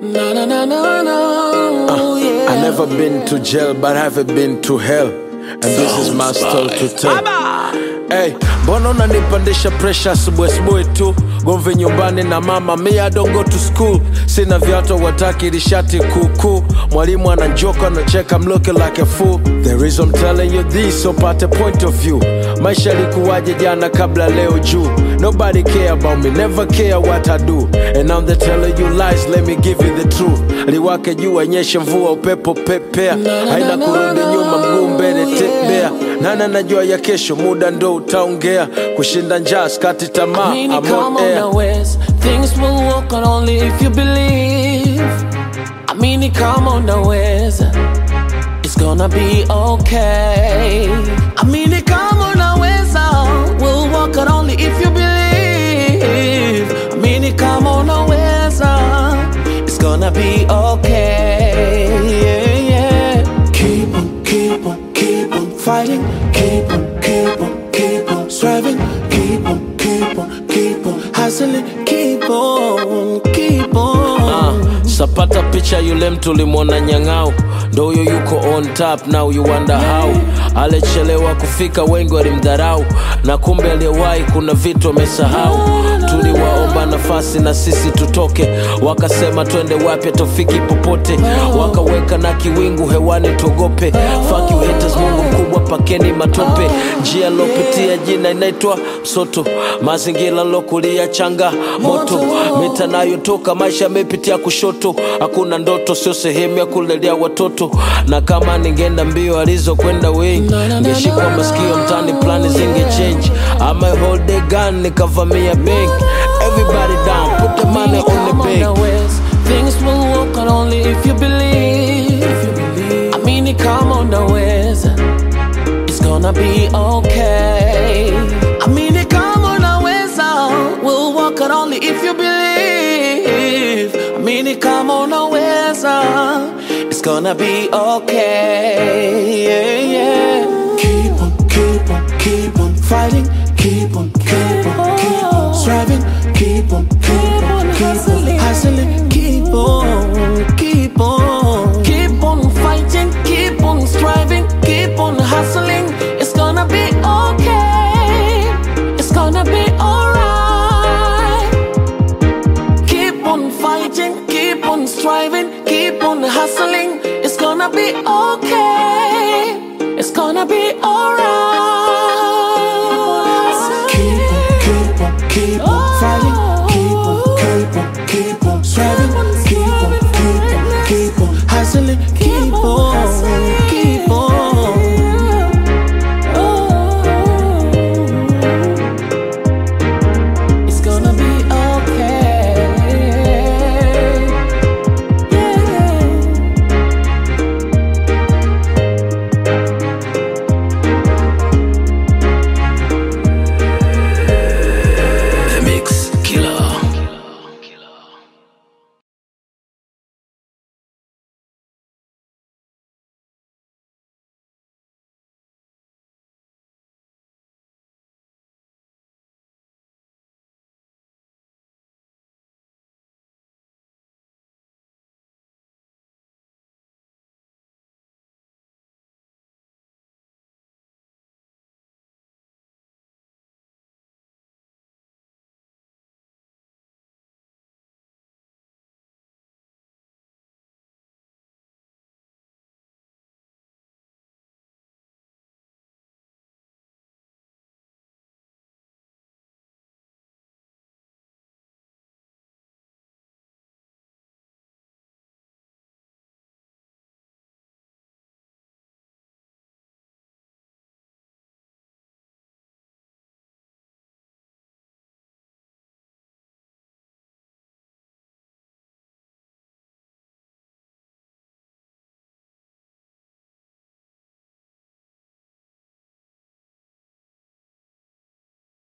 Na na na na na. yeah. I never been to jail, but I've been to hell. And this is my story to tell. Hey, mbona unanipandisha pressure asubuhi asubuhi tu gomvi nyumbani na mama me I don't go to school sina viatu wataki lishati kuku mwalimu ananjoka anacheka I'm looking like a fool the reason I'm telling you this so pate point of view maisha yalikuwaje jana kabla leo juu nobody care about me never care what I do and now they telling you lies let me give you the truth liwake juu anyeshe mvua upepo pepea haina kurudi nyuma mguu mbele tembea nana najua ya kesho muda ndo utaongea kushinda njaa skati tamaa Amini I'm kama on air. unaweza things will work out only if you believe amini kama unaweza it's gonna be okay amini kama unaweza will work out only if you believe amini kama unaweza it's gonna be okay yeah, yeah. keep on keep on keep on fighting keep on keep on keep on striving keep on keep on keep on hustling keep on keep on Ah, sapata picha yule mtu ulimwona nyang'au ndo huyo yuko on top now you wonder how alichelewa kufika wengi walimdharau na kumbe aliyewahi kuna vitu amesahau tuliwaomba nafasi na sisi tutoke wakasema twende wapi tofiki popote wakaweka na kiwingu hewani tuogope Fuck you haters mungu mkubwa pakeni matope njia lopitia jina inaitwa msoto mazingira lokulia changa moto mita nayotoka maisha yamepitia kushoto hakuna ndoto sio sehemu ya kulelea watoto na kama ningeenda mbio alizokwenda wengi ngeshikwa masikio mtani plani zinge change ama hold the gun nikavamia bank everybody down put the money on the Kama bank unaweza, things will work out only if you believe. Amini kama unaweza, it's gonna be okay. Amini kama unaweza, will work out only if you believe. Amini kama unaweza, it's gonna be okay. Yeah, yeah. Keep on, keep on, keep on fighting. Keep on, keep on, keep on striving. Keep on, keep on, keep on hustling. Keep on, keep on, keep on fighting. Keep on striving. Keep on hustling. It's gonna be okay. It's gonna be alright. Keep on fighting. Keep on striving. Keep on hustling. It's gonna be okay.